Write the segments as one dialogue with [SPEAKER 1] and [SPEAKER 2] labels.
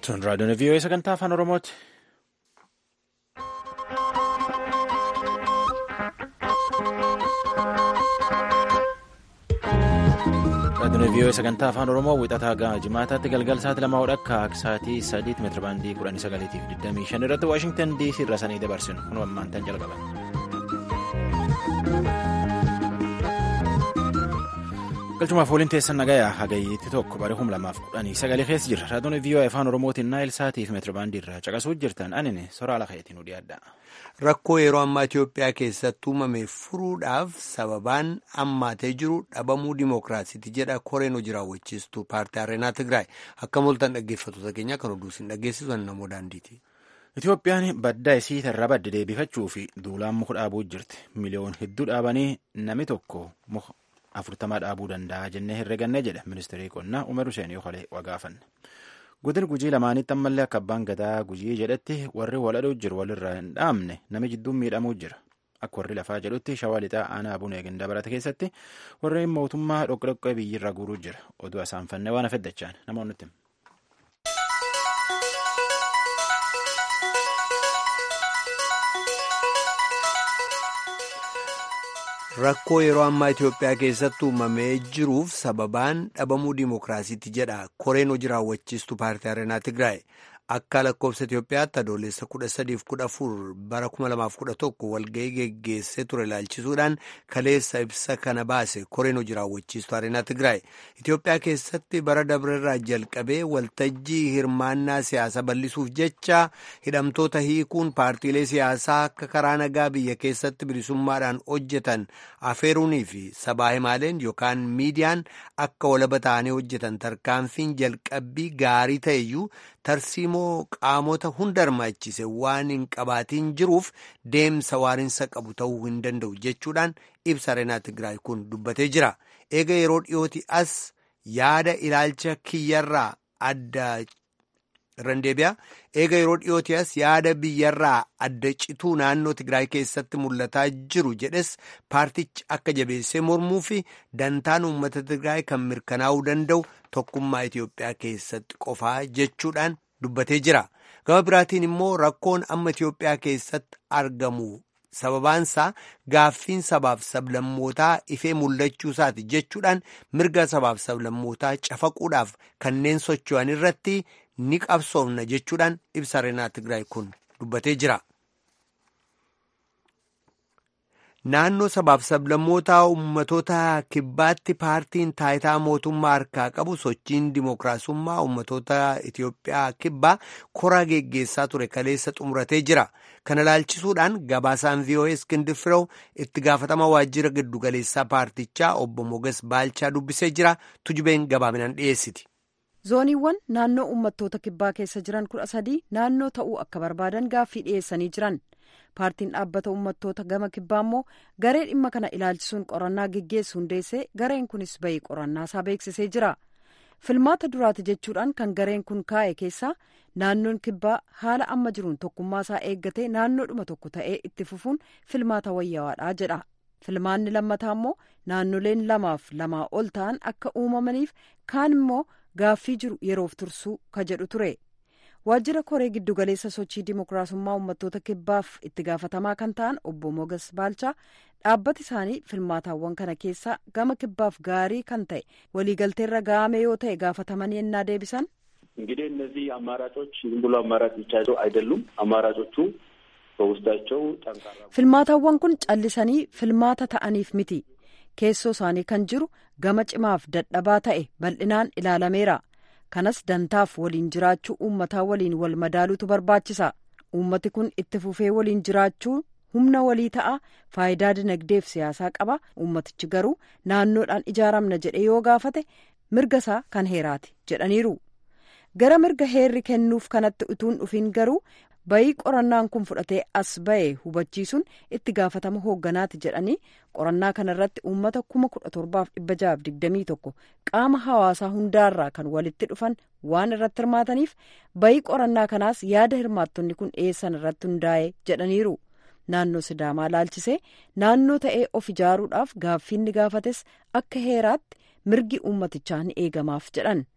[SPEAKER 1] Tun raadiyoon vii'oo sagantaa afaan Oromooti. Raadiyoon vii'oo sagantaa afaan Oromoo wixataa gahaa jimaataatti galgal sa'aatii lamaa hodhakka sa'aatii sadiitti meetira baandii kudhanii sagaliitiif digdamii shan irratti Waashingtan DC irra sanii dabarsinu kun ammaantan jalqaban. galchumaaf waliin teessan nagayaa hagayyiitti tokko bara humna lamaaf kudhanii sagalee keessa jira raadiyoon vii'oo afaan oromootiin naayil saatiif meetira baandii irraa caqasuu jirtan anini soraa lafeetiin nu dhiyaadha.
[SPEAKER 2] rakkoo yeroo ammaa Itoophiyaa keessatti uumame furuudhaaf sababaan ammaatee jiru dhabamuu dimookiraasiiti jedha koreen hojii raawwachiistuu paartii areenaa Tigraay akka mul'atan dhaggeeffattoota keenya kan oduu isin dhageessisu namoo daandiiti.
[SPEAKER 1] Itoophiyaan baddaa isii irraa badde deebifachuu fi duulaan muka dhaabuu jirti miliyoon hedduu dhaabanii namni tokko muka. afurtamaa dhaabuu danda'a jennee herregannee jedha ministeerri qonnaa umar hussein yookalee wagaafanne godin gujii lamaanitti ammallee akka abbaan gadaa gujii jedhetti warri waladhuu jiru walirraa hin dhaamne nami jidduun miidhamuu jira akka warri lafaa jedhutti shawaa lixaa aanaa abuna eegindaa barate keessatti warreen mootummaa dhoqqodhoqqee biyyirraa guuruu jira oduu asaanfannee waan afeddachaan namoonni
[SPEAKER 2] Rakkoo yeroo ammaa Itoophiyaa keessatti uumamee jiruuf sababaan dhabamuu dimookiraasiiti jedha koreen hojii raawwachiistuu paartii areenaa Tigraay akka lakkoofsa Itoophiyaatti adoolessa kudha sadiif kudha afur bara kuma lamaaf kudha tokko walga'ii geggeessee ture ilaalchisuudhaan kaleessa ibsa kana baase koreen hojii raawwachiistuu areenaa Tigraay Itoophiyaa keessatti bara dabrerraa jalqabee waltajjii hirmaannaa siyaasaa bal'isuuf jecha hidhamtoota hiikuun paartiilee siyaasaa akka karaa nagaa biyya keessatti bilisummaadhaan hojjetan afeeruunii fi sabaa himaaleen yookaan miidiyaan akka walaba ta'anii hojjetan tarkaanfiin jalqabbii gaarii ta'eyyuu tarsiimoo qaamota hunda hirmaachise waan hin qabaatiin jiruuf deemsa waarinsa qabu ta'uu hin danda'u jechuudhaan ibsa areenaa Tigraay kun dubbatee jira. Eega yeroo dhiyooti as yaada ilaalcha kiyyarraa adda randeebiyaa eega yeroo dhiyooti as yaada biyyarraa adda cituu naannoo Tigraay keessatti mul'ataa jiru jedhes paartichi akka jabeessee mormuu fi dantaan uummata Tigraay kan mirkanaa'uu danda'u tokkummaa Itoophiyaa keessatti qofaa jechuudhaan dubbatee jira. Gama biraatiin immoo rakkoon amma Itoophiyaa keessatti argamu sababaansaa gaaffiin sabaaf sablammootaa ifee mul'achuu isaati jechuudhaan mirga sabaaf sablammootaa cafaquudhaaf kanneen socho'an irratti ni qabsoofna jechuudhaan ibsa areenaa Tigraay kun dubbatee jira. Naannoo sabaaf sablammootaa ummatoota kibbaatti paartiin taayitaa mootummaa harkaa qabu sochiin dimookiraasummaa ummatoota Itoophiyaa kibbaa koraa geggeessaa ture kaleessa xumuratee jira. Kana ilaalchisuudhaan gabaasaan VOA Iskindir Firew itti gaafatama waajjira giddugaleessaa paartichaa obbo Moges Baalchaa dubbisee jira. Tujubeen gabaaminaan dhiyeessiti.
[SPEAKER 3] zooniiwwan naannoo uummattoota kibbaa keessa jiran kudha sadii naannoo ta'uu akka barbaadan gaaffii dhiyeessanii jiran paartiin dhaabbata uummattoota gama kibbaa immoo garee dhimma kana ilaalchisuun qorannaa geggeessu hundeessee gareen kunis bahii qorannaa isaa beeksisee jira filmaata duraati jechuudhaan kan gareen kun kaa'e keessaa naannoon kibbaa haala amma jiruun tokkummaa isaa eeggatee naannoodhuma tokko ta'ee itti fufuun filmaata wayyawaadha jedha filmaanni lammataa immoo naannoleen lamaaf lamaa ol ta'an akka uumamaniif kaan immoo gaaffii jiru yeroof tursuu ka jedhu ture waajjira koree giddugaleessa sochii dimookiraasummaa uummattoota kibbaaf itti gaafatamaa kan ta'an obbo mogas baalchaa dhaabbati isaanii filmaataawwan kana keessaa gama kibbaaf gaarii kan ta'e waliigalteerra ga'ame yoo ta'e gaafataman yennaa deebisan
[SPEAKER 4] እንግዲህ እነዚህ አማራጮች ዝም ብሎ አማራጭ ብቻ አይደሉም። አማራጮቹ በውስጣቸው ጠንካራ
[SPEAKER 3] filmaataawwan kun callisanii filmaata ta'aniif miti keessoo isaanii kan jiru gama cimaaf dadhabaa ta'e bal'inaan ilaalameera kanas dantaaf waliin jiraachuu uummataa waliin wal madaaluutu barbaachisa uummati kun itti fufee waliin jiraachuu humna walii ta'a faayidaa dinagdeef siyaasaa qaba uummatichi garuu naannoodhaan ijaaramna jedhe yoo gaafate mirga isaa kan heeraati jedhaniiru gara mirga heerri kennuuf kanatti utuun dhufiin garuu bayii qorannaan kun fudhatee as ba'e hubachiisuun itti gaafatama hoogganaati jedhanii qorannaa kanarratti uummata kuma kudha torbaaf dhibba jahaaf digdamii tokko qaama hawaasaa hundaarraa kan walitti dhufan waan irratti hirmaataniif bayii qorannaa kanaas yaada hirmaattonni kun dhiyeessan irratti hundaa'e jedhaniiru naannoo sidaamaa laalchisee naannoo ta'ee of ijaaruudhaaf gaaffiin ni gaafates akka heeraatti mirgi uummatichaa ni eegamaaf jedhan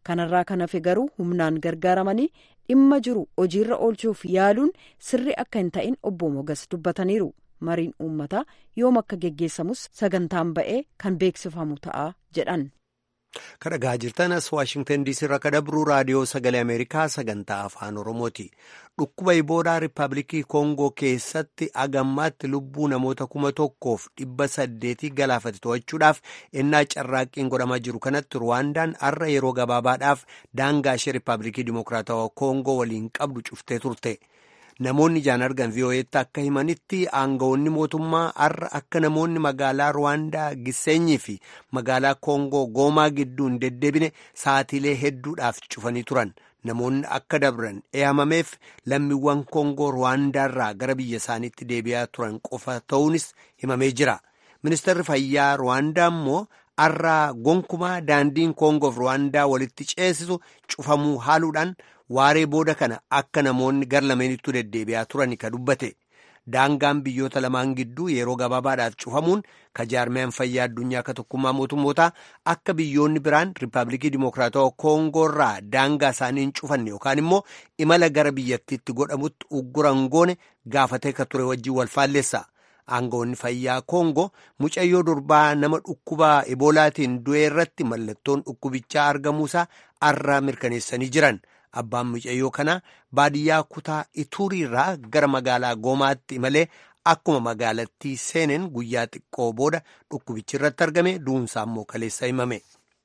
[SPEAKER 3] kanarraa kan hafe garuu humnaan gargaaramanii dhimma jiru hojiirra oolchuuf yaaluun sirri akka hin ta'in obbo Mogas dubbataniiru. mariin uummataa yoom akka geggeessamus sagantaan ba'ee kan beeksifamu ta'a jedhan.
[SPEAKER 2] Kan dhagaa jirtan as Waashingtan diisii irraa kan dabru raadiyoo sagalee Ameerikaa sagantaa afaan Oromooti. Dhukkuba Iboolaa Riippaabilikii Koongoo keessatti agammaatti lubbuu namoota kuma tokkoof dhibba saddeetii galaafate to'achuudhaaf ennaa carraaqqiin godhamaa jiru kanatti Ruwaandaan har'a yeroo gabaabaadhaaf daangaa ishee Riippaabilikii Dimokiraatawaa Koongoo waliin qabdu cuftee turte. Namoonni ijaan argan VOA'tti akka himanitti aangawoonni mootummaa har'a akka namoonni magaalaa Ruwaandaa Giseenyii fi magaalaa Koongoo Goomaa gidduu hin deddeebine sa'atiilee hedduudhaaf cufanii turan. Namoonni akka dabran eeyamameef lammiiwwan Koongoo Ruwaandaarraa gara biyya isaaniitti deebi'aa turan qofa ta'uunis himamee jira. Ministeerri fayyaa Ruwaandaa immoo har'a gonkumaa daandiin Koongoof Ruwaandaa walitti ceesisu cufamuu haaluudhaan. waaree booda kana akka namoonni gar lameenitti deddeebi'aa turani ka dubbate daangaan biyyoota lamaan gidduu yeroo gabaabaadhaaf cufamuun ka jaarmiyaan fayyaa addunyaa ka tokkummaa mootummootaa akka biyyoonni biraan riippaabilikii dimokiraatawaa koongoorraa daangaa isaanii hin cufanne yookaan immoo imala gara biyyattiitti godhamutti ugguran goone gaafatee ka ture wajjin wal faalleessa. aangawoonni fayyaa koongoo mucayyoo durbaa nama dhukkuba eboolaatiin du'e irratti mallattoon dhukkubichaa argamuusaa har'a mirkaneessanii jiran. Abbaan mucayyoo kanaa baadiyyaa kutaa Ituriirraa gara magaalaa Goomaatti malee akkuma magaalattii seeneen guyyaa xiqqoo booda dhukkubichi irratti argame duunsaa immoo kaleessa himame.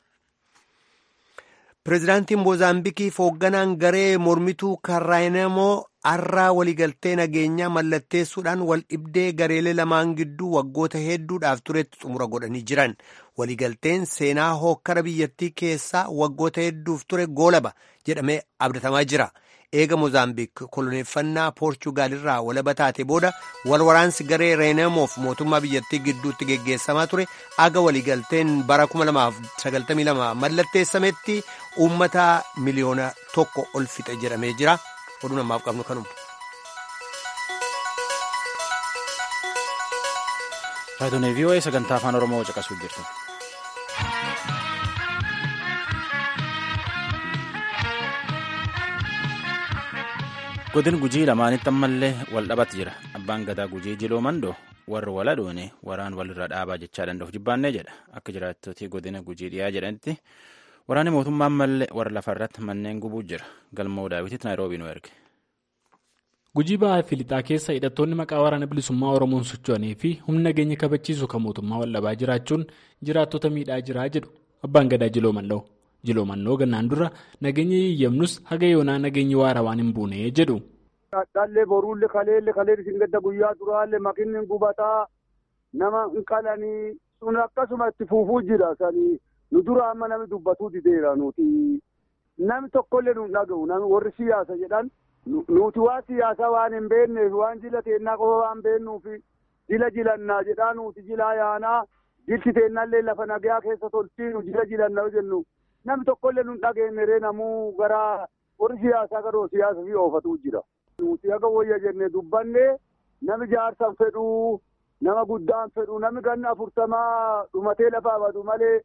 [SPEAKER 2] Pireezidaantiin Moozaambiikii hoogganaan garee mormituu Kaaraayinemoo har'aa waliigaltee nageenyaa mallatteessuudhaan wal dhibdee gareelee lamaan gidduu waggoota hedduudhaaf turetti xumura godhanii jiran. Waliigalteen seenaa hookkara biyyattii keessaa waggoota hedduuf ture goolaba jedhamee abdatamaa jira. Eega Moozaambiik koloneeffannaa Poorchugaal irraa walaba taate booda wal waraansi garee Reenemoof mootummaa biyyattii gidduutti geggeessamaa ture aga waliigalteen bara 2092 mallatteessametti uummata miliyoona tokko ol fixe jedhamee jira. Oduu namaaf qabnu kanuma.
[SPEAKER 1] Raadiyoon VOA sagantaa afaan Oromoo caqasuu jirtu. Godin gujii lamaanitti ammallee wal dhabatti jira. Abbaan gadaa gujii jiloo mandoo warri wal adoone waraan walirra dhaabaa jechaa danda'uuf jibbaannee jedha. Akka jiraattota godina gujii dhiyaa jedhanitti waraanni mootummaa ammallee warra lafarratti manneen gubuu jira. Galmoo daawwititti Naayiroobii nu erge.
[SPEAKER 5] Gujii ba'aa fi lixaa keessa hidhattoonni maqaa waraana bilisummaa Oromoon socho'anii fi humna nageenya kabachiisu kan mootummaa wal dhabaa jiraachuun jiraattota miidhaa jiraa jedhu abbaan gadaa jiloo mandoo. Jiloo mannoo gannaan dura nageenya yiyyamnus haga yoonaa nageenyi waara waan hin buune jedhu.
[SPEAKER 6] Dhallee boruullee kaleellee kaleelli isin gadda guyyaa duraallee makinni gubataa nama hin qalanii sun akkasuma itti fuufuu jira sanii nu dura amma namni dubbatuu dideera nuti namni tokkollee nu dhaga'u namni warri siyaasa jedhan nuti waan siyaasaa waan hin beekneef waan jila teennaa qofa waan beeknuuf jila jilannaa jedhaa nuti jilaa yaanaa jilti teennaallee lafa nagaa keessa tolchiinu jila jilannaa jennu. Namni tokkollee nu dhageenye namuu gara warri siyaasaa garuu siyaasa fi oofatu jira. Nuti akka wayya jennee dubbanne nami jaarsan fedhuu nama guddaan fedhuu nami ganna afurtamaa dhumatee lafaa badu malee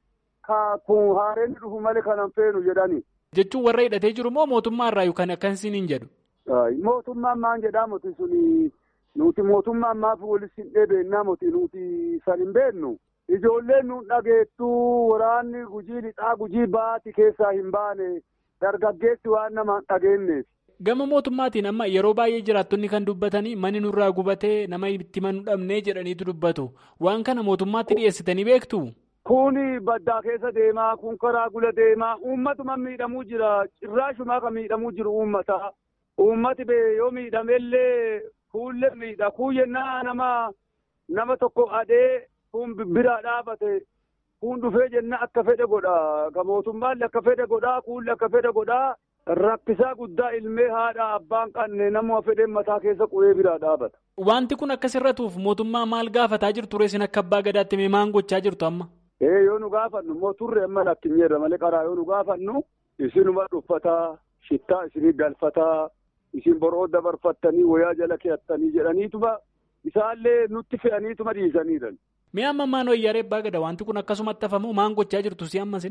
[SPEAKER 6] kun haareen dhufu malee kanan feenu jedhani.
[SPEAKER 5] Jechuun warra hidhatee jiru moo mootummaa irraa yookaan akkasiin hin jedhu?
[SPEAKER 6] Mootummaan maan jedhaa moti suni nuti mootummaan maaf walis hin dheebeennaa moti nuti san hin beennu. Ijoolleen nu dhageettu waraanni gujii lixaa gujii baati keessaa hin baane dargaggeessi waan nama hin dhageenyeef.
[SPEAKER 5] Gama mootummaatiin amma yeroo baay'ee jiraattonni kan dubbatanii manni nurraa gubatee nama itti manuu dhabnee jedhaniitu dubbatu. Waan kana mootummaatti dhiyeessitanii beektu?
[SPEAKER 6] Kun baddaa keessa deemaa, kun karaa gula deemaa, uummatuma miidhamuu jira. Cirraashumaa kan miidhamuu jiru uummata. Uummati bee yoo miidhamellee kuullee miidha. Kuu jennaa nama nama tokko adee. kun biraa dhaabate kun dhufee jenna akka fedhe godha ka mootummaallee akka fedhe godha kuullee akka fedhe godha rakkisaa guddaa ilmee haadha abbaan qanne nama fedheen mataa keessa qubee biraa dhaabata.
[SPEAKER 5] Wanti kun akkasirratuuf mootummaa maal gaafataa jirtu reessin akka abbaa gadaatti mee maan gochaa jirtu amma?
[SPEAKER 6] Ee yoo nu gaafannu immoo turre amma lakkinyeerra malee karaa yoo nu gaafannu isinuma dhuffataa shittaa isinii galfataa isin boroo dabarfattanii wayaa jala keettanii jedhaniituma isaallee nutti fe'aniituma dhiisaniidha.
[SPEAKER 5] Mee amma maan wayyaaree abbaa gada wanti kun akkasumatti hafamu maan gochaa jirtu si ammasin?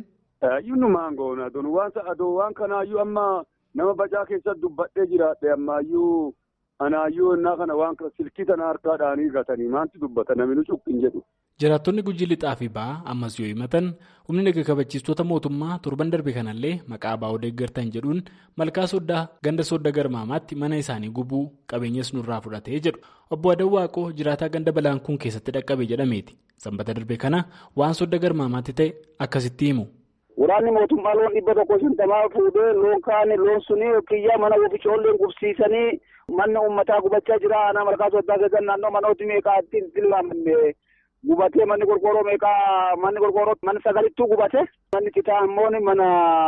[SPEAKER 6] Yunumaan goona aduun waan aduu waan kanaayyuu amma nama bacaa keessatti dubbadhee jiraadhe ammaayyuu anaayyuu innaa kana waan silkii tana harkaadhaanii gatanii maanti dubbata namni nu cuqqin jedhu.
[SPEAKER 5] Jiraattonni gujii lixaa fi ba'aa ammas yoo himatan humni naga kabachiistota mootummaa torban darbe kanallee maqaa baa'oo deeggartan jedhuun malkaa sooddaa ganda soodda garmaamaatti mana isaanii gubuu qabeenyas nurraa fudhatee jedhu obbo Adawwaaqoo jiraataa ganda balaan kun keessatti dhaqqabe jedhameeti sanbata darbe kana waan soodda garmaamaatti ta'e akkasitti himu.
[SPEAKER 7] Waraanni mootummaa loon dhibba tokko shantamaa fuudhee loon kaane loon suni kiyyaa mana ofiicoolleen gubsiisanii manni uummataa gubachaa jira aanaa malkaa sooddaa keessatti naannoo manooti meeqaatti tilmaamne gubatee manni qorqoorroo meeqaa manni qorqoorroo mana sagalittuu gubate manni citaa immoo mana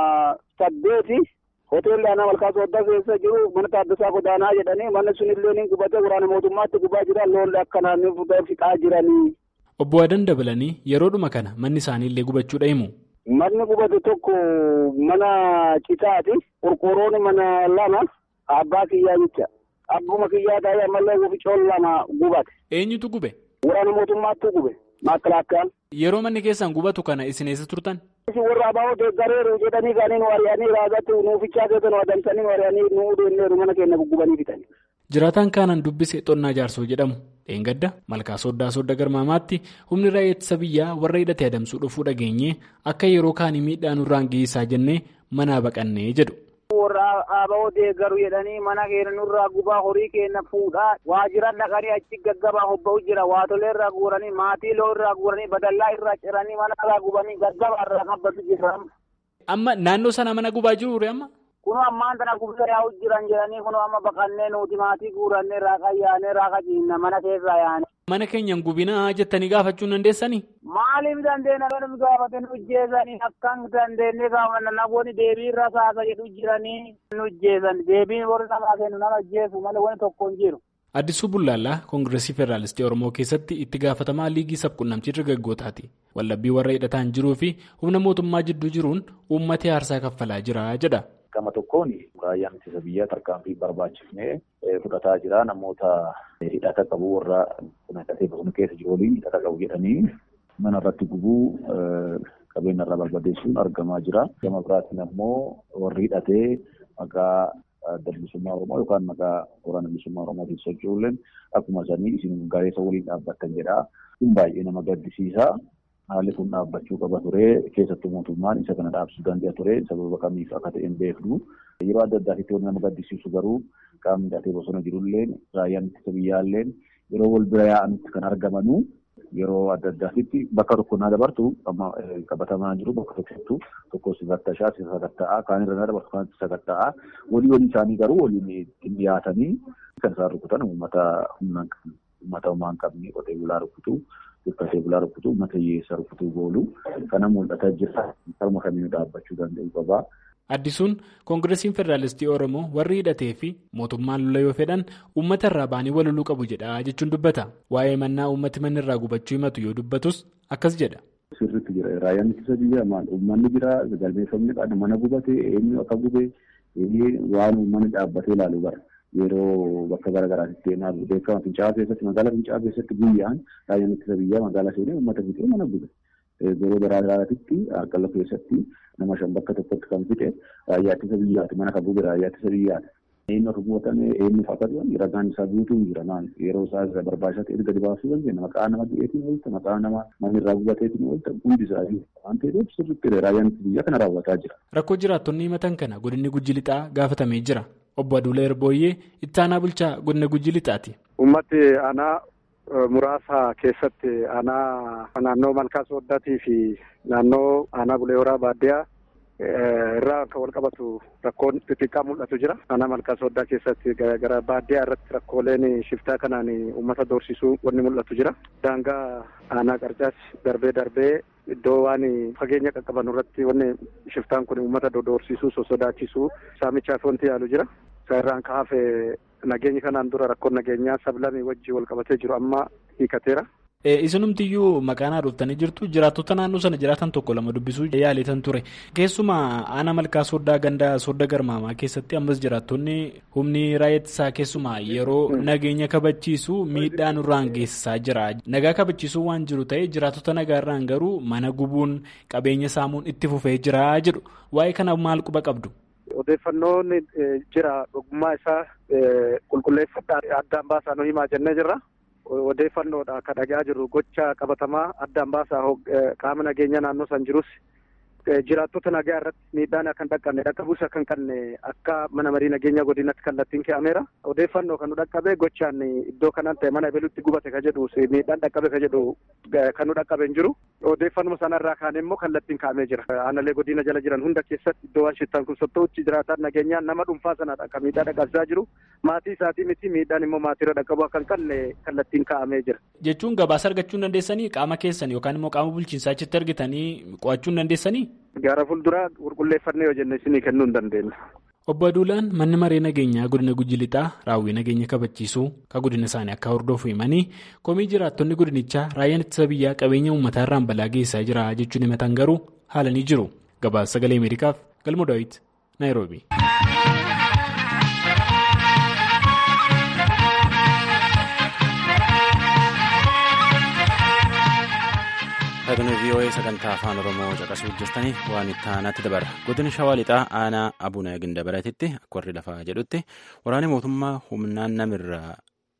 [SPEAKER 7] saddeeti hoteelli aanaa malkaa sooddaa keessa jiru mana taaddasaa godaanaa jedhanii manni sunillee ni gubate waraana mootummaatti gubaa jira loonle akka naannoo fixaa jiranii.
[SPEAKER 5] Obbo Adan dabalanii yeroodhuma kana manni isaaniillee gubachuudha himu.
[SPEAKER 7] Manni gubate tokko mana citaati. Qorqoorroon mana lama abbaa kiyyaa jecha. Abbuma kiyyaa ta'ee ammallee ofiicoon lama gubate.
[SPEAKER 5] Eenyutu gube?
[SPEAKER 7] Waraana mootummaatti gube. Maakalaakkaan.
[SPEAKER 5] Yeroo manni keessan gubatu kana isin eessa turtan?
[SPEAKER 7] Warra abaa'oo deeggareeru jedhanii kaanii nu ari'anii raagatti nuufichaa keessa nu adamsanii nu ari'anii nu deemneeru mana keenya guggubanii fixanii.
[SPEAKER 5] Jiraataan kaanaan dubbise xonnaa jaarsoo jedhamu dheengadda malkaa sooddaa soodda garmaamaatti humni raayyaa ittisa biyyaa warra hidhatee adamsuu dhufuu dhageenye akka yeroo kaanii miidhaa nurraan geessaa jennee manaa baqannee jedhu.
[SPEAKER 7] Warra abaa'oo deeggaru jedhanii mana keenya nurraa gubaa horii keenya fuudhaa waajjira dhaqanii achi gaggabaa hobba'u jira waatolee irraa guuranii maatii loo irraa guuranii badallaa irraa ciranii mana irraa gubanii gaggabaa irraa qabbatu jira.
[SPEAKER 5] Amma naannoo sana mana gubaa jiru ture amma?
[SPEAKER 7] Kunu ammaan tana gubaa yaa'u jiran jedhanii kunu amma baqannee nuti maatii guurannee raaqa yaanee raaqa ciinna mana keessaa yaane.
[SPEAKER 5] Mana keenyan gubinaa jettanii gaafachuu dandeessanii?
[SPEAKER 7] Maaliif dandeenya namni gaafate nu ujjeessanii akkan dandeenye gaafanna namoonni deebii irra saasa jedhu jiranii nu ujjeessan deebiin warri namaa kennu nama ujjeessu malee wanti tokko hin jiru.
[SPEAKER 5] Addisuu Bullaallaa Koongireesii Federaalistii Oromoo keessatti itti gaafatamaa liigii sabquunnamtii dargaggootaati. Wallabbii warra hidhataan jiruu fi humna mootummaa jidduu jiruun uummata aarsaa kaffalaa jira jedha.
[SPEAKER 8] Gama tokkoon raayyaan ittisa biyyaa tarkaanfii barbaachifnee fudhataa jira. Namoota hidhata qabu warra hidhatee bosona keessa jiru waliin hidhata qabu jedhanii mana irratti gubuu qabeenya irraa barbadeessuun argamaa jira. Gama biraatiin ammoo warri hidhatee maqaa adda bilisummaa Oromoo yookaan maqaa waraana bilisummaa Oromootiin socho'uun akkuma sanii isin gareessa waliin dhaabbattan jedha. Kun baay'ee nama gaddisiisa. Haalli kun dhaabbachuu qaba ture keessattuu mootummaan isa kana dhaabsuu danda'a ture sababa kamiif akka ta'e hin beeknu yeroo adda addaatitti wanti nama gaddisiisu garuu qaamni hidhatee bosona jirulleen raayyaan ittisa biyyaalleen yeroo wal bira yaa'anitti kan argamanu yeroo adda addaatitti bakka tokko naa dabartu amma qabatamaa jiru bakka tokkottu tokko si fattashaa si sakatta'aa kaan irra naa dabartu kaan si sakatta'aa walii walii isaanii garuu waliin ittiin dhiyaatanii kan isaan rukutan uummata humnaan uummata homaa hin qabne qotee bulaa rukutu. Qotee bulaa rukutu uummata hiyyeessaa rukutuu goolu kana mul'ataa jira harma kamiinuu dhaabbachuu danda'u qaba.
[SPEAKER 5] Addisuun Koongireesiin Federaalistii Oromoo warri hidhatee fi mootummaan lola yoo fedhan uummata irraa ba'anii waloluu qabu jedha jechuun dubbata. Waa'ee mannaa uummati manni irraa gubachuu himatu yoo dubbatus akkas jedha.
[SPEAKER 8] Sirriitti jira. Raayyaan ittisa biyyaa maal uummanni jira galmeeffamni qabu mana gubate eenyu akka gube waan uummanni dhaabbatee ilaalu bara. Yeroo bakka garaagaraatti deemaa beekama fincaa'aa keessatti magaalaa fincaa'aa keessatti guyyaan raayyaan ittisa biyyaa magaalaa seenee uummata fixee mana gube. Yeroo garaagaraatti harkalla keessatti nama shan bakka tokkotti kan fixe raayyaa ittisa biyyaati mana kan gube raayyaa ittisa biyyaati. Eenyu akka gubatame eenyuuf akka dhugan ragaan isaa guutuu jira maal yeroo isaa irra barbaachisaa ta'e gadi baasuu dandeenya maqaa nama du'eetiin oolta maqaa nama manni irraa gubateetiin oolta hundi isaa waan ta'eef sirriitti raayyaan ittisa biyyaa kana raawwataa jira.
[SPEAKER 5] Rakkoo jiraattonni himatan kana godinni gujji lixaa gaafatamee jira. Obbo Aduulee Erbooyyee itti aanaa bulchaa godina gujji lixaati.
[SPEAKER 9] Uummati aanaa muraasa keessatti aanaa naannoo malkaa sooddaatii fi naannoo aanaa bulee horaa baadiyyaa irraa kan wal qabatu rakkoon xixiqqaa mul'atu jira. Aanaa malkaa sooddaa keessatti gara baadiyyaa irratti rakkooleen shiftaa kanaan uummata doorsisuu wanni mul'atu jira. Daangaa aanaa qarcaas darbee darbee iddoo waan fageenya qaqqaban irratti wanni shiftaan kun uummata doorsisuu sosodaachisuu saamichaaf wanti yaalu jira. Isa irraan kaafe nageenyi kanaan dura rakkoon nageenyaa sablamii wajjin wal qabatee jiru amma hiikateera.
[SPEAKER 5] Isinumtiyyuu maqaan haadhoftanii jirtu jiraattota naannoo sana jiraatan tokko lama dubbisuu yaaletan ture. Keessumaa aanaa malkaa sooddaa gandaa soodda garmaamaa keessatti ammas jiraattonni humni raayyaa ittisaa keessumaa yeroo nageenya kabachiisu miidhaa nurraan geessisaa jira. Nagaa kabachiisuu waan jiru ta'e jiraattota nagaarraan garuu mana gubuun qabeenya saamuun itti fufee jira jedhu. Waa'ee kana maal quba qabdu?
[SPEAKER 9] Odeeffannoon jira dhugummaa isaa qulqulleeffadhaa addaan baasaa nu himaa jennee jirra. Odeeffannoodha kan dhagaa jirru gocha qabatamaa addaan baasaa qaama nageenya naannoo san jirus jiraattota nagaa irratti miidhaan akka hin dhaqqabne dhaqqabuus akka hin qabne akka mana marii nageenya godinatti kallattiin ke'ameera. Odeeffannoo kan nu dhaqqabe gochaan iddoo kanaan ta'e mana ebelutti gubate ka jedhu miidhaan dhaqqabe ka jedhu kan nu dhaqqabe hin jiru. Odeeffannoo sanarraa kaane immoo kallattiin kaa'amee jira. Aanalee godina jala jiran hunda keessatti iddoo waan shittaan kun sottouchi jiraataan nageenyaan nama dhuunfaa sanadha kan miidhaa dhaqqabsiisaa jiru. Maatii isaatii miti miidhaan immoo maatiirra dhaqqabu akka hin qabne kallattiin kaa'amee jira.
[SPEAKER 5] Jechuun gabaasa argachuu hin dandeessanii qaama keessan yookaan immoo qaama bulchiinsaa achitti argitanii qo'achuu hin dandeessanii?
[SPEAKER 9] Gara fuulduraa qulqulleeffannee yoo jenne isinii kennuu hin dandeenya.
[SPEAKER 5] Obbo Aduulaan manni maree nageenyaa godina Gujji Lixaa raawwii nageenya kabachiisuu kan godina isaanii akka hordofu himanii komii jiraattonni godinichaa raayyaan ittisa biyyaa qabeenya uummataa irraan balaa geessaa jira jechuun himatan garuu haalanii jiru. Gabaasa sagalee Ameerikaaf Galmo Daawit Naayiroobi.
[SPEAKER 1] Raadiyoo VOA sagantaa afaan Oromoo caqasuu jirtanii waan itti aanatti dabara. Godina Shawaa Lixaa aanaa Abuna Gindabaratitti akka warri lafaa jedhutti waraanni mootummaa humnaan namirraa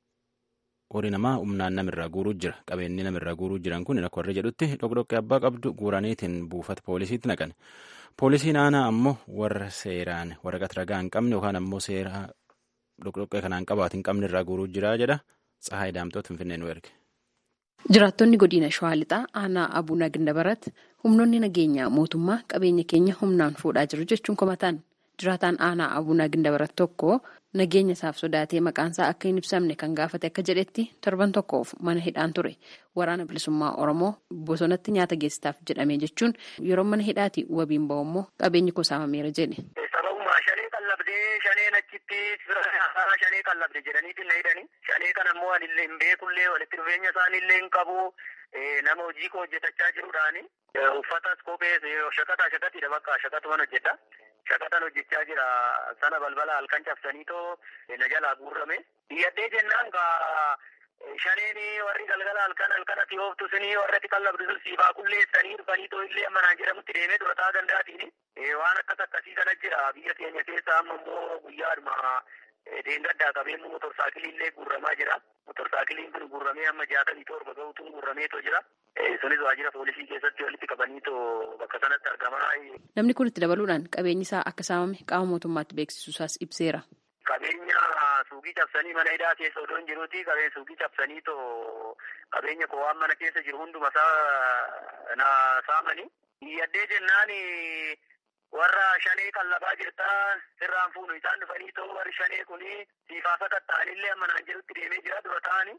[SPEAKER 1] horii namaa humnaan namirraa guuruu jira. Qabeenyi namirraa guuruu jiran kun akka warri jedhutti dhoqdhoqqee abbaa qabdu guuraniitiin buufata poolisiitti naqan. Poolisiin aanaa ammoo warra seeraan waraqaa ragaa hin qabne yookaan ammoo seera dhoqdhoqqee kanaan qabaatu hin qabne irraa guuruu jira jedha. Tsahaay Daamtoot Finfinnee nu erge.
[SPEAKER 10] Jiraattonni godina Shawaa Lixaa aanaa Abuna Gindabarat humnoonni nageenyaa mootummaa qabeenya keenya humnaan fuudhaa jiru jechuun komataan jiraataan aanaa Abuna Gindabarat tokko nageenya isaaf sodaatee maqaansaa akka hin ibsamne kan gaafate akka jedhetti torban tokkoof mana hidhaan ture waraana bilisummaa Oromoo bosonatti nyaata geessitaaf jedhamee jechuun yeroo mana hidhaati wabiin ba'u immoo qabeenyi koo saamameera jedhe.
[SPEAKER 11] Sababuma shanee qallabdee shaneen achitti shanee qallabde jedhaniitiin na hidhani. Shanee kana immoo anillee hin beekullee walitti dhufeenya isaaniillee hin qabu. Nama hojii koo hojjetachaa jiruudhaani. Uffatas kophees shaqataa shaqatiidha bakka shaqatuman hojjedha. Shaqatan hojjechaa jira sana balbala halkan cabsanii too na jalaa guurrame. Diyyadhee jennaan kaa shaneen warri galgala halkan halkan ati ooftu suni warra ati qallabdu sun siifaa qulleessanii dhufanii too illee ammanaan jedhamutti deemee durataa danda'atiin waan akkas akkasii kana jira biyya keenya keessa amma immoo guyyaadhuma deengaddaa qabeen motorsaakilii illee guurramaa jira. Motorsaakiliin kun guurramee amma jaatamii torba gahuutuun guurrameetoo jira. Sunis waajjira poolisii keessatti walitti qabaniitoo bakka sanatti argamaa.
[SPEAKER 10] Namni kun itti dabaluudhaan qabeenyi isaa akka saamame qaama mootummaatti beeksisuusaas ibseera.
[SPEAKER 11] Qabeenya suuqii cabsanii mana hidhaa keessa odoo hin jiruuti qabeenya suuqii cabsaniitoo qabeenya koo waan mana keessa jiru hunduma isaa na saamanii. Yaddee jennaan warra shanee qallabaa jirtaa sirraan fuunu isaan dhufanii too warri shanee kuni siifaa sakatta'anillee amma naan jedhutti deemee jira dura ta'ani.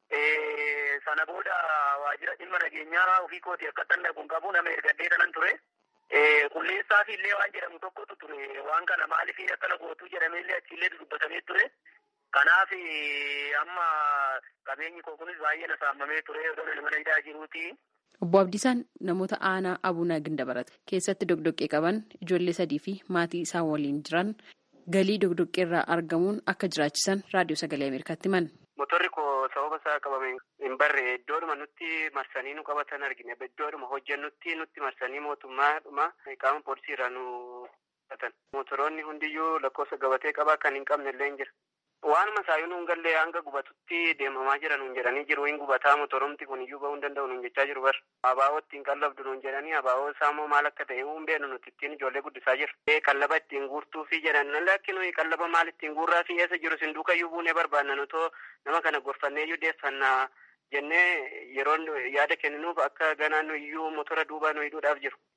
[SPEAKER 11] Sana booda waajjira dhimma nageenyaa ofii kooti akka tanna kun qabu nama ergadee kanan ture. Qulleessaaf illee waan jedhamu tokkotu ture. Waan kana maaliif akkana gootuu jedhameellee achiillee dubbatamee ture. Kanaaf amma qabeenyi koo kunis baay'ee na saamamee ture odoo mana hidhaa jiruuti.
[SPEAKER 10] Obbo Abdiisaan namoota aanaa Abunaa Gindabarat keessatti dogdoqqee qaban ijoollee sadii fi maatii isaan waliin jiran galii dogdoqqee irraa argamuun akka jiraachisan raadiyoo sagalee Ameerikaatti himan.
[SPEAKER 12] Motorri koo sababa isaa qabame hin barre iddoodhuma nutti marsanii nu qabatan argine iddoodhuma hojjennutti nutti marsanii mootummaadhuma qaama poolisii irraa nu qabatan. Motoroonni hundiyyuu lakkoofsa gabatee qabaa kan hin qabne illee hin jira. Waanuma isaayyuu nuun gallee hanga gubatutti deemamaa jira nuun jedhanii jiru. Hin gubataa motoromti kun iyyuu bahuu hin danda'u nuun jechaa jiru bar. Abaaboo ittiin qallabdu nuun jedhanii abaaboo isaa immoo maal akka ta'e hin beeknu nuti ittiin ijoollee guddisaa jiru. Qallaba ittiin guurtuu fi jedhan lakki nuyi qallaba maal ittiin guurraa fi eessa jiru sin duuka iyyuu buunee barbaanna nutoo nama kana gorfannee iyyuu deeffannaa jennee yeroo yaada kenninuuf akka ganaan iyyuu motora duubaa nu hidhuudhaaf jiru.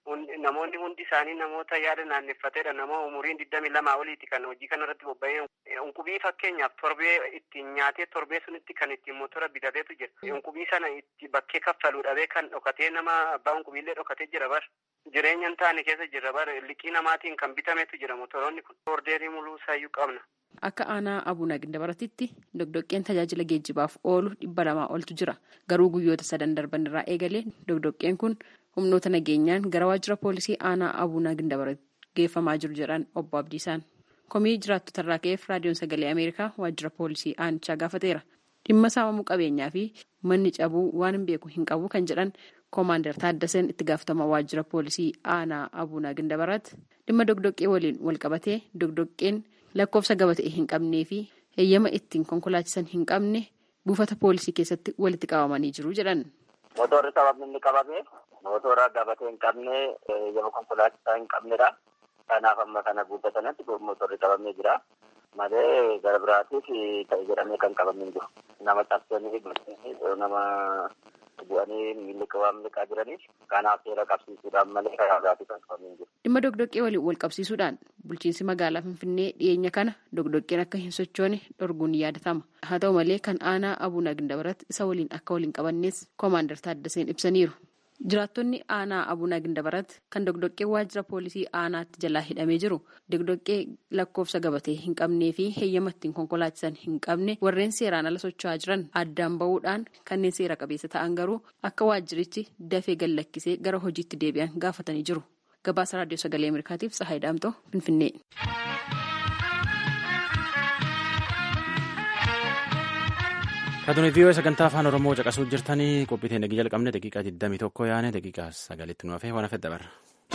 [SPEAKER 12] namoonni hundi isaanii namoota yaada naanneeffateedha nama umuriin digdamii lamaa oliiti kan hojii kana irratti bobba'ee unqubii fakkeenyaaf torbee ittiin nyaatee torbee sunitti kan ittiin motora bitateetu jira unqubii sana itti bakkee kaffaluu dhabee kan dhokatee nama abbaa unqubiillee dhokatee jira bar jireenya hin taane keessa jira bar liqii namaatiin kan bitametu jira motoroonni kun ordeerii muluu isaayyuu qabna.
[SPEAKER 10] Akka aanaa Abuuna Gindabaratitti dogdoqqeen tajaajila geejjibaaf oolu dhibba lamaa oltu jira. Garuu guyyoota sadan darban irraa eegalee dogdoqqeen kun humnoota nageenyaan gara waajjira poolisii aanaa Abuuna Gindabarat geeffamaa jiru jedhan obbo Abdiisaan. Komii jiraattota irraa ka'eef raadiyoon sagalee Ameerikaa waajjira poolisii aanichaa gaafateera. Dhimma saamamuu qabeenyaa fi manni cabuu waan hin beeku hin qabu kan jedhan Koomaandar Taaddaseen itti gaafatama waajjira poolisii aanaa Abuuna Gindabarat dhimma dogdoqqee waliin wal qabatee dogdoqqeen lakkoofsa gabatee hin qabnee fi heeyyama ittiin konkolaachisan hin qabne buufata poolisii keessatti walitti qabamanii jiru jedhan.
[SPEAKER 11] Motorri sababni inni qabame motora gabatee hin qabne heeyyama konkolaachisaa hin qabnedha. Kanaaf amma kana guuttatanatti motorri qabamee jira. Malee gara biraatiif ta'e jedhamee kan qabamee jiru. Nama cabsanii nama bu'anii miilli waan miliqaa jiraniif kanaaf seera qabsiisuudhaan malee karaa biraatiif kan qabamee jiru.
[SPEAKER 10] Dhimma dogdoqqee waliin wal qabsiisuudhaan bulchiinsi magaalaa Finfinnee dhiyeenya kana dogdoqqeen akka hin sochoone dhorguun ni yaadatama. Haa ta'u malee kan aanaa Abuuna Gindabarat isa waliin akka waliin qabannees Koomaandar Taaddaseen ibsaniiru. Jiraattonni aanaa Abuuna Gindabarat kan dogdoqqee waajjira poolisii aanaatti jalaa hidhamee jiru dogdoqqee lakkoofsa gabatee hin qabnee fi heeyyama ittiin konkolaachisan hin qabne warreen seeraan ala socho'aa jiran addaan bahuudhaan kanneen seera qabeessa ta'an garuu akka waajjirichi dafee gallakkisee gara hojiitti deebi'an gaafatanii jiru. Gabaasa Raadiyoo Sagalee Ameerikaatiif Tsahaay Daamtoo Finfinnee.
[SPEAKER 1] Kaatuni viiyoo sagantaa afaan Oromoo caqasuu jirtanii qophii teenya jalqabne daqiiqaa 21 yaane daqiiqaa sagalitti nu hafee waan hafe dabarra.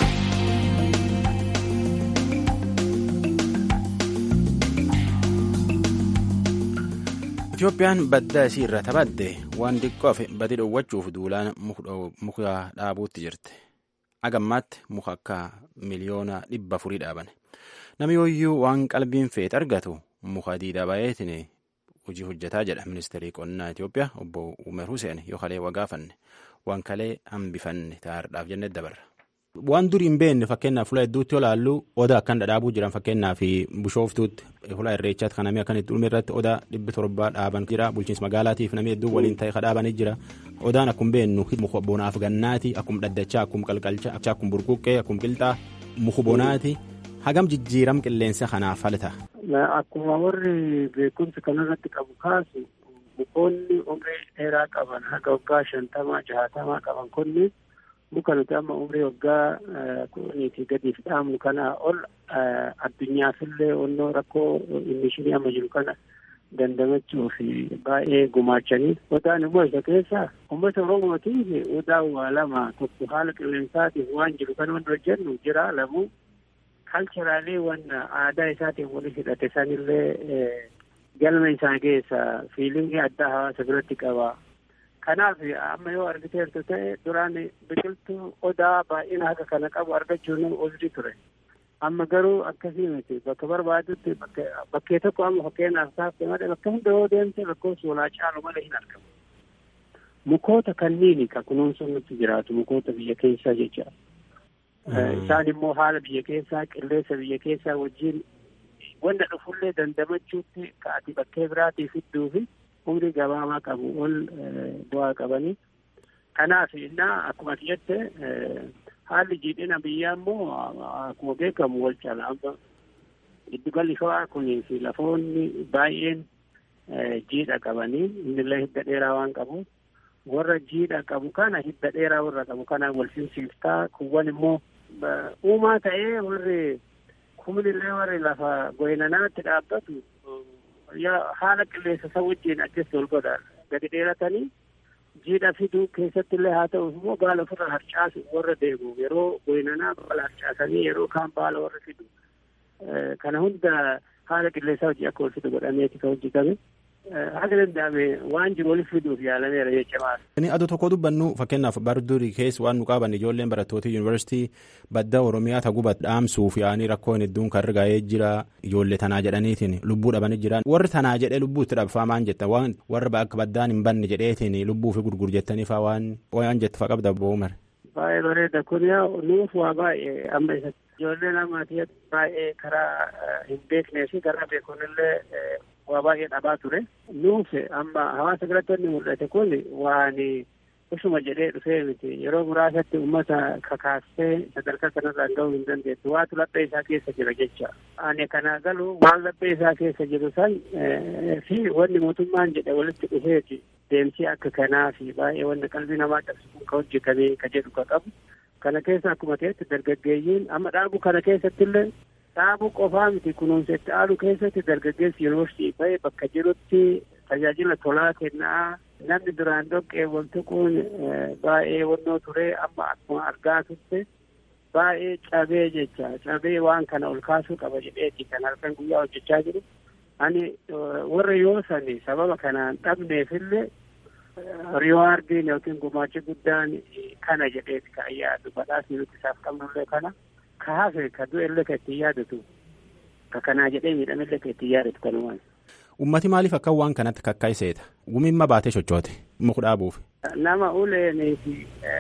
[SPEAKER 1] Itoophiyaan badda isii irra taphadde waan xiqqoof badii dhoowwachuuf duulaan muka dhaabuutti jirti. Agammaatti muka akka miliyoona dhibba afurii dhaaban. Namni yooyyuu waan qalbiin feet argatu muka diidaa baay'eetiin hojii hojjetaa jedha ministeerri qonnaa Itoophiyaa obbo Umar Hussein yoo kalee wagaafanne waan kalee hambifanne taa'aadhaaf jennee dabarra. Waan durii hin beekne fakkeenyaaf fuula hedduutti olaallu odaa akkan dhadhaabuu jiran fakkeenyaaf bishooftuutti fuula irreechaatti kan namni akkan itti dhumee irratti odaa dhibbi torbaa dhaaban jira bulchiinsa magaalaatiif namni hedduun waliin ta'e kadhaabanii jira odaan akkuma beeknu muka bonaaf gannaati akkuma dhaddachaa akkuma qalqalcha akkuma burquqqee akkuma qilxaa muka bonaati hagam jijjiiram qilleensa kanaaf falta.
[SPEAKER 13] Akkuma warri beekumsa kanarratti qabu kaasu mukoonni umrii dheeraa qaban haga waggaa shantamaa jaatamaa qaban kunni muka nuti amma umrii waggaa kudhaniitii gadiif dhaabnu kana ol addunyaafillee onnoo rakkoo imishinii amma jiru kana dandamachuuf baay'ee gumaachanii odaan immoo isa keessa uummata oromootiif odaa waa lama tokko haala qilleensaatiif waan jiru kan wanti hojjennu jira lamuu kalcheraalee waan aadaa isaatiin walitti hidhate sanillee galma isaa keessa fiilingii addaa hawaasa biratti qaba. Kanaaf amma yoo argiteertu ta'e duraan biqiltuu odaa baay'ina haga kana qabu argachuun oldi ture. Amma garuu akkasii miti bakka barbaadutti bakkee tokko amma fakkeenyaaf taafte malee bakka hunda yoo deemte lakkoofsi walaa caalu malee hin argamu. Mukoota kanniini ka kunuunsuun nutti jiraatu mukoota biyya keessaa jecha. Isaan immoo haala biyya keessaa qilleensa biyya keessaa wajjin wanta dhufullee dandamachuutti ka'ati bakkee biraatii fidduu fi umrii gabaabaa qabu ol bu'aa qabanii. Kanaaf innaa akkuma jette haalli jiidhina biyyaa immoo akkuma beekamu wal caala amma giddugalli shawaa kunii fi lafoonni baay'een jiidha qabanii innillee hidda dheeraa waan qabuuf warra jiidha qabu kana hidda dheeraa warra qabu kana wal simsiiftaa kuwwan immoo uumaa ta'ee warri kumnillee warri lafa goynanaatti dhaabbatu haala qilleensa isa wajjin adjasti wal godha gadi dheeratanii jiidha fiduu keessatti illee haa ta'u immoo baala ofirra harcaasu warra deemu yeroo goynanaa baala harcaasanii yeroo kaan baala warra fidu kana hunda haala qilleensaa hojii akka wal fidu godhameeti kan hojjetame. Haga danda'ame waan jiru waliif fiduuf yaalameera jechuudha.
[SPEAKER 1] Inni aduu tokko dubbannu fakkeenyaaf bardurii keessa waan nu qaban ijoolleen barattoota yuunivarsiitii badda Oromiyaa ta'uu dhaamsuuf yaa'anii rakkoon hedduun kan argaa'ee jira ijoollee tanaa jedhaniitiin lubbuu dhabanii jiran warri tanaa jedhee lubbuu itti dhabfaa maan jetta waan warra akka baddaan hin banne jedheetiin lubbuu fi gurgur jettanii faa waan waan jette faa qabda bo'oomar.
[SPEAKER 13] baay'ee bareeda kun yaa nuuf waa baay'ee amma isa ijoollee namaatii baay'ee karaa hin beeknee fi karaa beekunillee waa baay'ee dhabaa ture nuuf amma hawaasa biratti wanni mul'ate kun waan usuma jedhee dhufee miti yeroo muraasatti ummata kakaastee sadarkaa kanarraan ga'uu hin dandeessu waatu laphee isaa keessa jira jecha ani kana galu waan laphee isaa keessa jiru san fi wanni mootummaan jedhe walitti dhufeeti deemsii akka kanaa fi baay'ee wanni qalbii namaa cabsu kun ka hojjetamee ka jedhu ka qabu kana keessa akkuma ta'etti dargaggeeyyiin amma dhaabu kana keessatti illee dhaabuu qofaa miti kunuunsa itti aanuu keessatti dargaggeessi yuunivarsiitii ba'e bakka jirutti tajaajila tolaa kennaa namni duraan dhoqqee wal tuquun baay'ee wannoo ture amma akkuma argaa turte baay'ee cabee jecha cabee waan kana ol kaasuu qaba jedheeti kan halkan guyyaa hojjechaa jiru ani warra yoo sani sababa kanaan dhabneefillee riwaardiin yookiin gumaachi guddaan kana jedheeti ka yaadu badhaasni nuti isaaf qabnullee kana ka hafe ka du'ellee ka ittiin yaadatu ka kanaa jedhee miidhamellee ka ittiin yaadatu kanumaan.
[SPEAKER 1] Ummati maaliif akka waan kanatti kakkaayiseeta? Gumimma baatee sochoote muka dhaabuuf.
[SPEAKER 13] Nama uleenii fi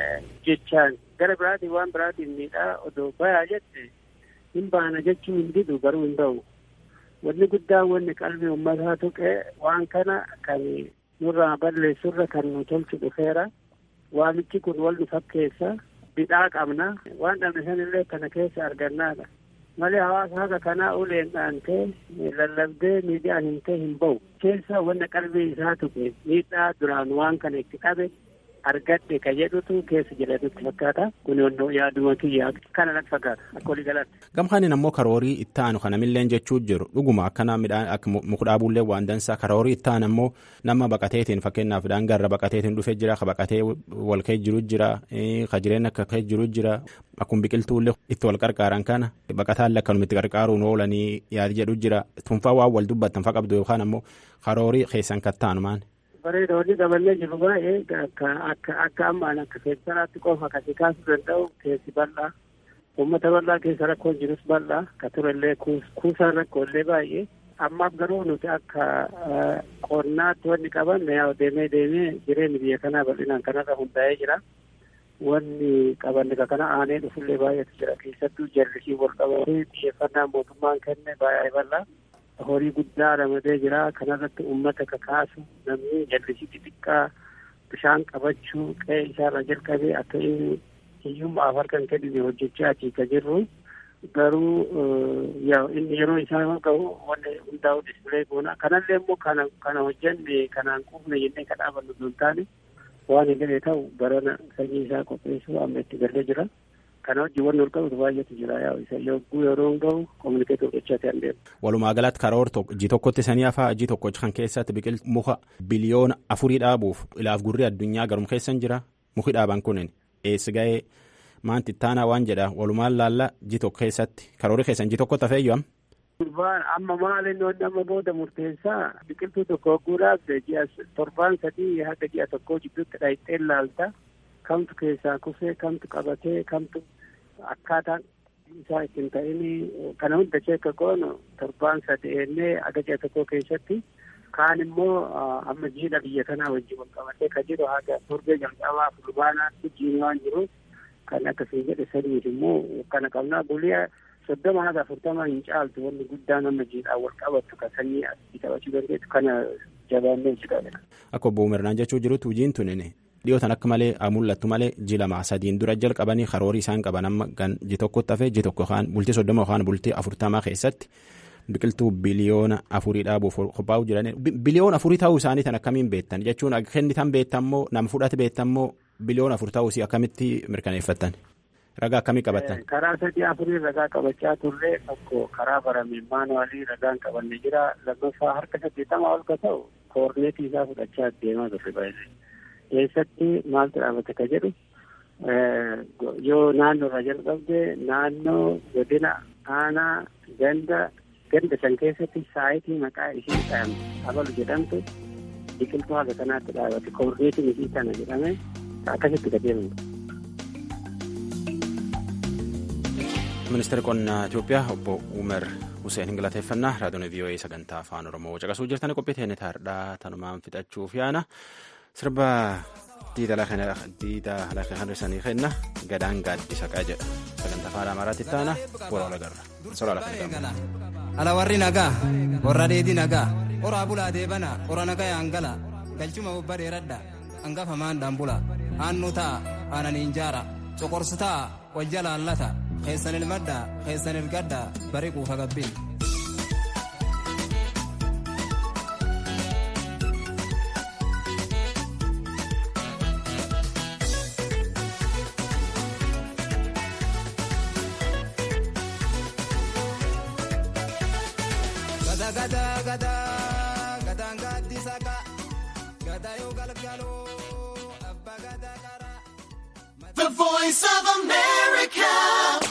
[SPEAKER 13] jechaan gara biraatiin waan biraatiin miidhaa odoo bayaa jette hin baana jechuu hin didu garuu hin ta'u. Wanni guddaan wanni qalbii uummataa tuqee waan kana kan nurraa balleessurra kan nu tolchu dhufeera. Waamichi kun wal nu fakkeessa. Bidhaa qabna. Waan dhabne sanillee kana keessa argannaadha. malee hawaasa haga kanaa uleen dhaantee lallabdee miidiyaan hin ta'e hin ba'u keessa wanna qalbii isaa tuqe miidhaa duraan waan kana itti qabe argadhe ka jedhutu keessa jira nutti fakkaata kun yonnoo yaaduma kiyyaa kana natti fakkaata akka walii galatti.
[SPEAKER 1] Gamkaanin ammoo karoorii itti aanu kana milleen jechuu jiru dhuguma akkana midhaan akka muka dhaabuullee waan dansaa karoorii itti aanu ammoo nama baqateetiin fakkeenyaaf daangarra baqateetiin dhufee jira ka baqatee wal ka'ee jiru jira ka jireenya akka ka'ee jiru jira akkuma biqiltuullee itti wal qarqaaran kana baqataallee akkanuma itti qarqaaruun oolanii yaadi jedhu jira tunfaa waan wal dubbattan fa qabdu yookaan ammoo karoorii keessan kattaanu maan.
[SPEAKER 13] bareeda wanni daballee jiru baay'ee akka akka akka ammaan akka keessanaatti qofa kasi kaasuu danda'u keessi bal'aa uummata bal'aa keessa rakkoon jirus bal'aa ka turellee kuusaan rakkoolee baay'ee ammaaf garuu nuti akka qonnaatti wanni qaban yaa deemee deemee jireenyi biyya kanaa bal'inaan kanarra hundaa'ee jira wanni qabanne ka kana aanee dhufullee baay'eetu jira keessattuu jallisii wal qabatee xiyyeeffannaa mootummaan kenne baay'ee bal'aa horii guddaa ramadee jira kanarratti uummata kakaasu namni jallisii xixiqqaa bishaan qabachuu qe'ee isaarra jalqabee akka inni hiyyummaaf harkan kennine hojjechaatii ka jirru garuu yaa inni yeroo isaa gahu wanni hundaa'u dispilee goona kanallee immoo kana kana hojjenne kanaan quufne jennee ka dhaabannu osoo hin taane waan hin galee ta'u barana sanyii isaa qopheessuu amma itti galee jira. kana wajjin wanni ol qabatu baay'eetu jira yaa isa yogguu yeroo gahu kominikeetii godhachaa ta'an deemu.
[SPEAKER 1] Walumaa galatti karoor ji tokkotti sanii hafaa ji tokko kan keessatti biqiltuu muka biliyoona afurii dhaabuuf ilaaf gurri addunyaa garum keessan jira muki dhaaban kunin eessi ga'ee maanti ittaanaa waan jedha walumaan laalla ji tokko keessatti karoori keessan ji tokkotti hafeeyyu am.
[SPEAKER 13] Amma maaliin wanni amma booda murteessaa biqiltuu tokko hogguu dhaabde ji'a torbaan sadii haga ji'a tokkoo jidduutti dhaayixee laalta. kamtu keessaa kufee kamtu qabatee kamtu akkaataan isaa ittiin ta'ini kana hunda cheekka goonu torbaan sadeennee aga ji'a tokko keessatti kaan immoo amma jiidha biyya kanaa wajjin wal qabatee ka jiru haga torbee jalqabaa fulbaanaatti jiin waan jiru kan akkasii jedhe sadiif immoo kana qabnaa buliyaa soddoma haga afurtama hin caaltu wanni guddaan amma jiidhaan wal qabattu ka sanyii asii qabachuu dandeettu kana jabaannee jira.
[SPEAKER 1] Akka obbo Umirnaan jechuu jirutu hojiin tunin dhiyootan akka malee mul'attu malee ji lama sadiin dura jalqabanii karoorii isaan qaban amma kan ji tokkotti hafee ji tokko yookaan bultii soddoma yookaan bultii afurtamaa keessatti biqiltuu biliyoona afurii dhaabuuf qophaa'u jiran biliyoona afurii ta'uu isaanii tan akkamiin beektan jechuun kennitan beektammoo nam fudhate beektammoo biliyoona afur ta'uu isii akkamitti mirkaneeffattan ragaa akkamii qabattan.
[SPEAKER 13] karaa sadii afurii ragaa qabachaa turre tokko karaa barame maanuwaalii ragaan qabanne jira lammaffaa harka saddeettama ol ka ta'u koorneetii isaa fudhachaa deemaa turre baay'ee. keessatti maaltu dhaabate ka jedhu yoo naannoo irraa jalqabde naannoo godina aanaa ganda ganda san keessatti saayitii maqaa ishee dhahamte abalu jedhamtu biqiltuu haga kanaatti dhaabate koorneetiin ishii kana jedhame akkasitti ka deemamtu.
[SPEAKER 1] ministeerri qonnaa Itoophiyaa obbo Umer Hussein galateeffannaa raadiyoon VOA sagantaa afaan Oromoo caqasuu jirtan qophii teenya taardhaa tanumaan fixachuuf yaana. sirba diida lafa kan sanii kenna gadaan gaaddisa qaa jedha sagantaa afaan amaaraatti taana warra lagarra soraa lafa
[SPEAKER 14] ala warri nagaa warra dheedii nagaa horaa bulaa deebana hora nagaa yaangala galchuma obba dheeradha hangafa maandhaan bula aannu ta'a aananiin jaara coqorsu ta'a wajja laallata keessan ilmadha keessan ilgadha bari quufa gabbin.
[SPEAKER 15] The voice of America.